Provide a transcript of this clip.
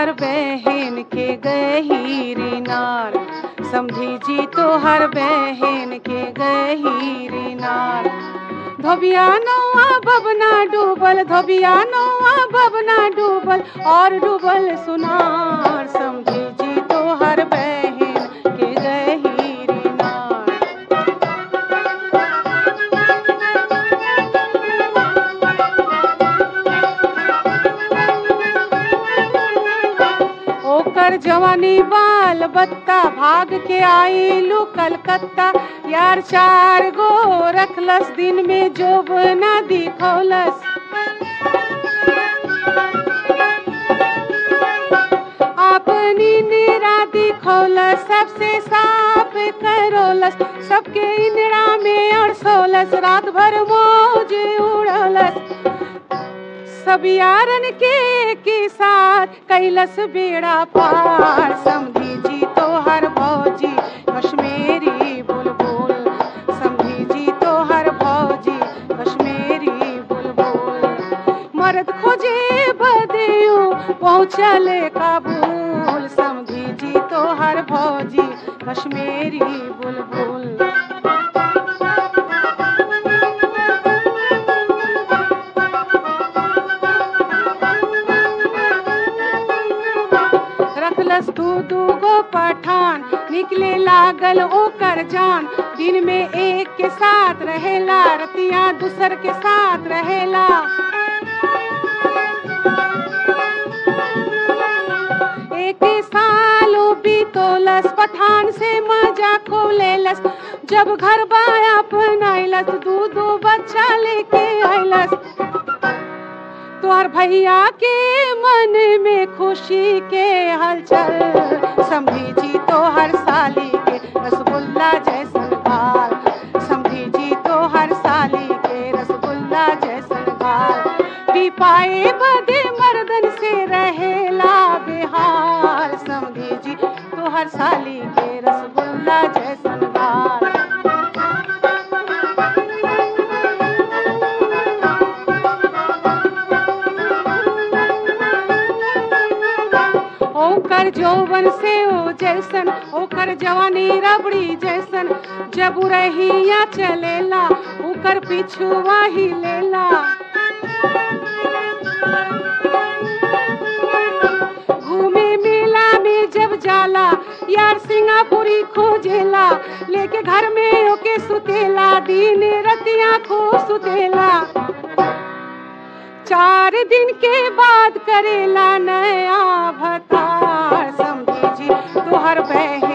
हर बहन के गहीरी नार समझी जी तो हर बहन के गहीरी नार धोबिया नौआ बबना डूबल धोबिया नौआ बबना डूबल और डूबल सुनार समझी जी तो हर बहन के गहीरी नार ओकर जवानी बाल बत्ता भाग के आईलू कलकत्ता यार चार गो रखलस दिन में जोब ना दिखौलस अपनी निरा दिखौलस सबसे साफ करोलस सबके इंदिरा में अड़सोलस रात भर मौज उड़लस सब यारन के के साथ कैलस बेड़ा पार समझी जी तो हर भौजी कश्मीरी बुलबुल समझी जी तो हर भौजी कश्मीरी बुलबुल मर्द खोजे बदियो पहुँचल काबुल समझी जी तो हर भौजी कश्मीरी बुलबुल रखलस दू दू गो पठान निकले लागल ओकर जान दिन में एक के साथ रहेला रतिया दूसर के साथ रहेला एक सालो बीतोलस पठान से मजा खोलेलस जब घर बाया अपनाइलस दू दू बच्चा लेके आइलस तोहर भैया के मन में खुशी के हलचल समझी जी तोहर साली के रसगुल्ला जैसन गाल समझी जी तोहर साली के रसगुल्ला जैसन गाल पी पाए बदे मर्दन से रहेला बिहार समझी जी तोहर साली के रसगुल्ला जैसन गाल ओकर जौवन से ओ जैसन ओकर जवानी रबड़ी जैसन जब रहिया चलेला ओकर पिछुआ ही लेला घूमे मेला में जब जाला यार सिंगापुरी खोजेला लेके घर में ओके सुतेला दिन रतिया को सुतेला चार दिन के बाद करेला नया भतार समझी जी तोहर बहन